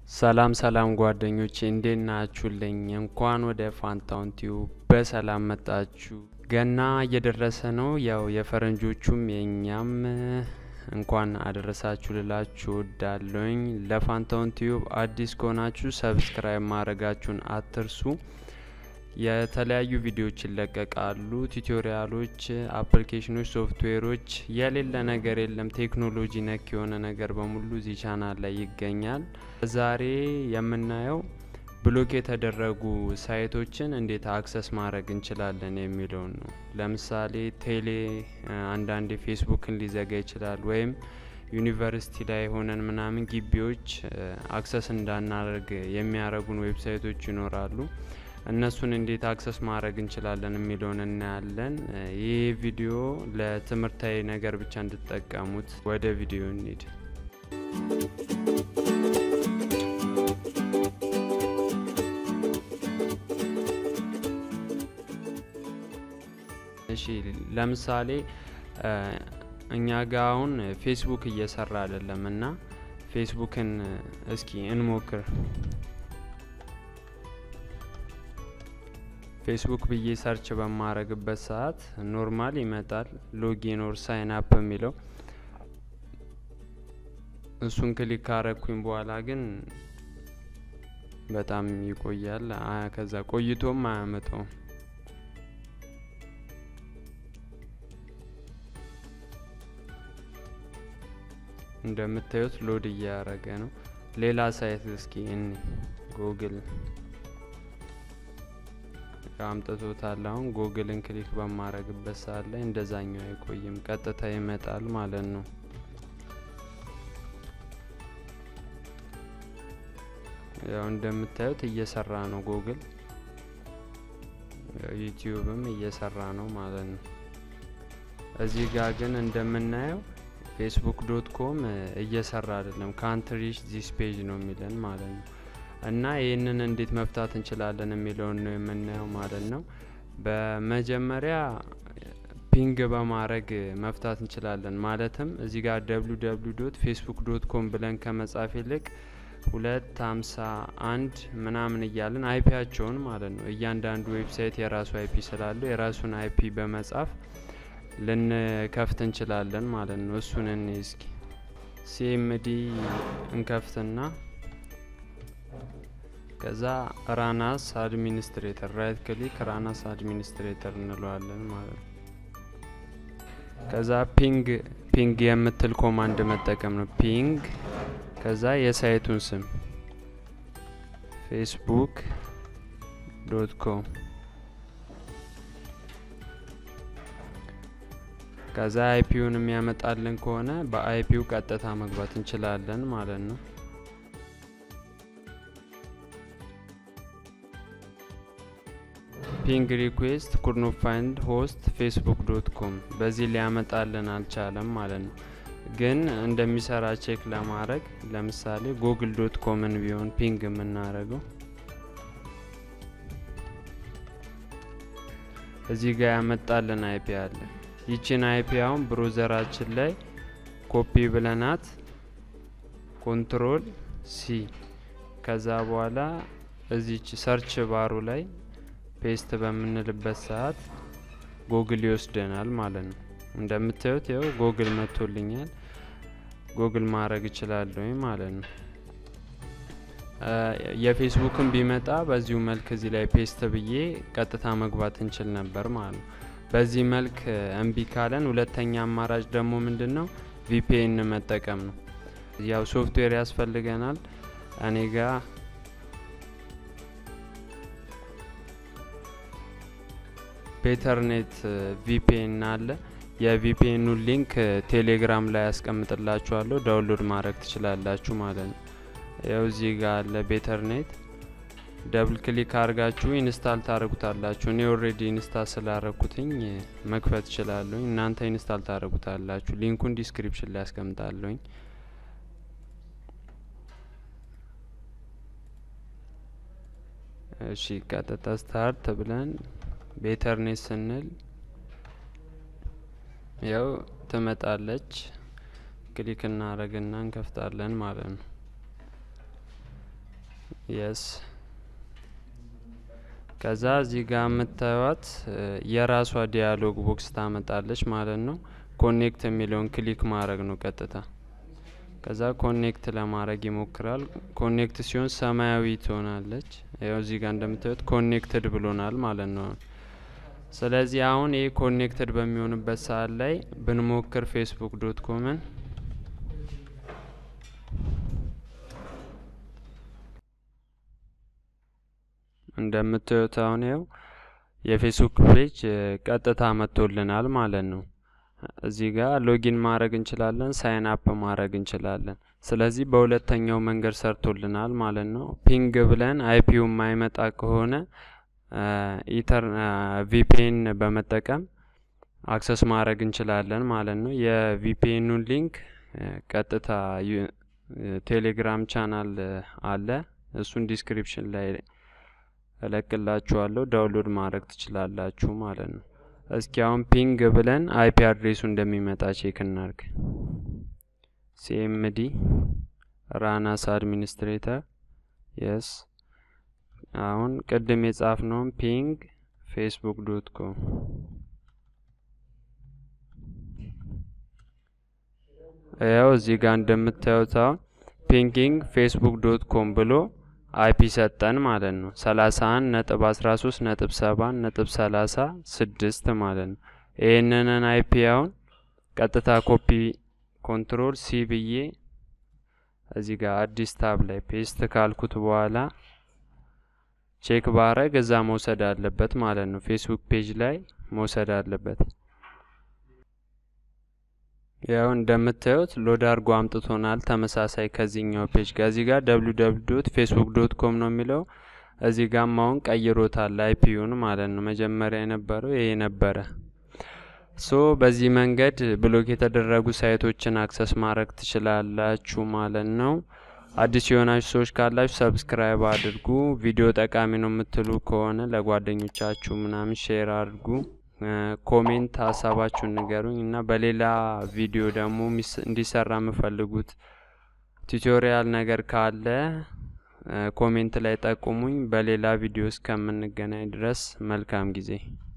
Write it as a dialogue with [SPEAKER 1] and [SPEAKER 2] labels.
[SPEAKER 1] ሰላም ሰላም ጓደኞቼ እንዴት ናችሁልኝ? እንኳን ወደ ፋንታውን ቲዩብ በሰላም መጣችሁ። ገና እየደረሰ ነው። ያው የፈረንጆቹም የእኛም እንኳን አደረሳችሁ ልላችሁ ወዳለኝ። ለፋንታውን ቲዩብ አዲስ ከሆናችሁ ሰብስክራይብ ማድረጋችሁን አትርሱ። የተለያዩ ቪዲዮዎች ይለቀቃሉ። ቱቶሪያሎች፣ አፕሊኬሽኖች፣ ሶፍትዌሮች የሌለ ነገር የለም። ቴክኖሎጂ ነክ የሆነ ነገር በሙሉ እዚህ ቻናል ላይ ይገኛል። ዛሬ የምናየው ብሎክ የተደረጉ ሳይቶችን እንዴት አክሰስ ማድረግ እንችላለን የሚለውን ነው። ለምሳሌ ቴሌ አንዳንዴ ፌስቡክን ሊዘጋ ይችላል። ወይም ዩኒቨርሲቲ ላይ ሆነን ምናምን ግቢዎች አክሰስ እንዳናደርግ የሚያደርጉን ዌብሳይቶች ይኖራሉ። እነሱን እንዴት አክሰስ ማድረግ እንችላለን የሚለውን እናያለን። ይህ ቪዲዮ ለትምህርታዊ ነገር ብቻ እንድትጠቀሙት። ወደ ቪዲዮ እንሂድ። እሺ ለምሳሌ እኛ ጋ አሁን ፌስቡክ እየሰራ አይደለም እና ፌስቡክን እስኪ እንሞክር። ፌስቡክ ብዬ ሰርች በማረግበት ሰዓት ኖርማል ይመጣል። ሎጊን ኦር ሳይን አፕ የሚለው እሱን ክሊክ ካረግኩኝ በኋላ ግን በጣም ይቆያል። ከዛ ቆይቶም አያመጣውም። እንደምታዩት ሎድ እያደረገ ነው። ሌላ ሳይት እስኪ እኒ ጉግል አምጥቶታል። አሁን ጉግልን ክሊክ በማረግበት ሰዓት ላይ እንደዛኛው አይቆይም፣ ቀጥታ ይመጣል ማለት ነው። ያው እንደምታዩት እየሰራ ነው ጉግል፣ ዩቲዩብም እየሰራ ነው ማለት ነው። እዚህ ጋር ግን እንደምናየው ፌስቡክ ዶት ኮም እየሰራ አይደለም። ካንት ሪች ዚስ ፔጅ ነው የሚለን ማለት ነው። እና ይህንን እንዴት መፍታት እንችላለን የሚለውን ነው የምናየው ማለት ነው። በመጀመሪያ ፒንግ በማድረግ መፍታት እንችላለን። ማለትም እዚህ ጋር ደብሊው ደብሊው ዶት ፌስቡክ ዶት ኮም ብለን ከመጻፍ ይልቅ ሁለት ሀምሳ አንድ ምናምን እያለን አይፒያቸውን ማለት ነው እያንዳንዱ ዌብሳይት የራሱ አይፒ ስላለው የራሱን አይፒ በመጻፍ ልንከፍት እንችላለን ማለት ነው። እሱን እኔ እስኪ ሲኤምዲ እንከፍትና ከዛ ራናስ አድሚኒስትሬተር ራይት ክሊክ ራናስ አድሚኒስትሬተር እንለዋለን ማለት ነው። ከዛ ፒንግ ፒንግ የምትል ኮማንድ መጠቀም ነው። ፒንግ ከዛ የሳይቱን ስም ፌስቡክ ዶት ኮም ከዛ አይፒውን የሚያመጣልን ከሆነ በአይፒው ቀጥታ መግባት እንችላለን ማለት ነው። ፒንግ ሪኩዌስት ኩድኖ ፋይንድ ሆስት ፌስቡክ ዶት ኮም በዚህ ሊያመጣልን አልቻለም ማለት ነው። ግን እንደሚሰራ ቼክ ለማድረግ ለምሳሌ ጉግል ዶት ኮምን ቢሆን ፒንግ የምናደርገው እዚህ ጋር ያመጣልን አይፒ አለ። ይችን አይፒ አሁን ብሮዘራችን ላይ ኮፒ ብለናት ኮንትሮል ሲ ከዛ በኋላ እዚች ሰርች ባሩ ላይ ፔስት በምንልበት ሰዓት ጎግል ይወስደናል ማለት ነው። እንደምታዩት ያው ጎግል መጥቶልኛል። ጎግል ማድረግ እችላለሁ ማለት ነው። የፌስቡክን ቢመጣ በዚሁ መልክ እዚህ ላይ ፔስት ብዬ ቀጥታ መግባት እንችል ነበር ማለት ነው። በዚህ መልክ እምቢ ካለን ሁለተኛ አማራጭ ደግሞ ምንድን ነው? ቪፒኤን መጠቀም ነው። ያው ሶፍትዌር ያስፈልገናል። እኔ ጋ ቤተርኔት ቪፒኤን አለ። የቪፒኤኑ ሊንክ ቴሌግራም ላይ ያስቀምጥላችኋለሁ። ዳውንሎድ ማድረግ ትችላላችሁ ማለት ነው። ያው እዚህ ጋር አለ ቤተርኔት። ደብል ክሊክ አድርጋችሁ ኢንስታል ታደርጉታላችሁ። እኔ ኦልሬዲ ኢንስታል ስላረኩትኝ መክፈት እችላለሁኝ። እናንተ ኢንስታል ታደርጉታላችሁ። ሊንኩን ዲስክሪፕሽን ላይ ያስቀምጣለሁኝ። እሺ ቀጥታ ስታርት ብለን ቤተርኔት ስንል ያው ትመጣለች። ክሊክ እናደርግና እንከፍታለን ማለት ነው። የስ ከዛ እዚህ ጋር የምታዩት የራሷ ዲያሎግ ቦክስ ታመጣለች ማለት ነው። ኮኔክት የሚለውን ክሊክ ማድረግ ነው ቀጥታ። ከዛ ኮኔክት ለማድረግ ይሞክራል። ኮኔክት ሲሆን ሰማያዊ ትሆናለች። ያው እዚህ ጋር እንደምታዩት ኮኔክትድ ብሎናል ማለት ነው። ስለዚህ አሁን ይህ ኮኔክትድ በሚሆንበት ሰዓት ላይ ብንሞክር ፌስቡክ ዶት ኮምን እንደምታዩት አሁን ይኸው የፌስቡክ ፔጅ ቀጥታ መጥቶልናል ማለት ነው። እዚህ ጋር ሎጊን ማድረግ እንችላለን፣ ሳይን አፕ ማድረግ እንችላለን። ስለዚህ በሁለተኛው መንገድ ሰርቶልናል ማለት ነው። ፒንግ ብለን አይፒው የማይመጣ ከሆነ ኢተር ቪፒኤን በመጠቀም አክሰስ ማድረግ እንችላለን ማለት ነው። የቪፒኤኑን ሊንክ ቀጥታ ቴሌግራም ቻናል አለ። እሱን ዲስክሪፕሽን ላይ እለቅላችኋለሁ ዳውንሎድ ማድረግ ትችላላችሁ ማለት ነው። እስኪ አሁን ፒንግ ብለን አይፒ አድሬሱ እንደሚመጣ ቼክ እናርግ። ሲኤምዲ ራናስ አድሚኒስትሬተር የስ አሁን ቅድም የጻፍነውን ፒንግ ፌስቡክ ዶት ኮም ያው እዚህ ጋር እንደምታዩት አሁን ፒንጊንግ ፌስቡክ ዶት ኮም ብሎ አይፒ ሰጠን ማለት ነው። 31 ነጥብ 13 ነጥብ 7 ነጥብ 36 ማለት ነው። ይህንንን አይፒ አሁን ቀጥታ ኮፒ ኮንትሮል ሲ ብዬ እዚህ ጋር አዲስ ታብ ላይ ፔስት ካልኩት በኋላ ቼክ ባረግ እዛ መውሰድ አለበት ማለት ነው። ፌስቡክ ፔጅ ላይ መውሰድ አለበት። ያው እንደምታዩት ሎድ አድርጎ አምጥቶናል። ተመሳሳይ ከዚህኛው ፔጅ ጋር እዚህ ጋር ደብሊው ደብሊው ዶት ፌስቡክ ዶት ኮም ነው የሚለው እዚህ ጋር አሁን ቀይሮታል አይፒዩን ማለት ነው። መጀመሪያ የነበረው ይሄ ነበረ። ሶ በዚህ መንገድ ብሎክ የተደረጉ ሳይቶችን አክሰስ ማድረግ ትችላላችሁ ማለት ነው። አዲስ የሆናችሁ ሰዎች ካላችሁ ሰብስክራይብ አድርጉ። ቪዲዮ ጠቃሚ ነው የምትሉ ከሆነ ለጓደኞቻችሁ ምናምን ሼር አድርጉ። ኮሜንት ሀሳባችሁን ንገሩኝ እና በሌላ ቪዲዮ ደግሞ እንዲሰራ የምፈልጉት ቱቶሪያል ነገር ካለ ኮሜንት ላይ ጠቁሙኝ። በሌላ ቪዲዮ እስከምንገናኝ ድረስ መልካም ጊዜ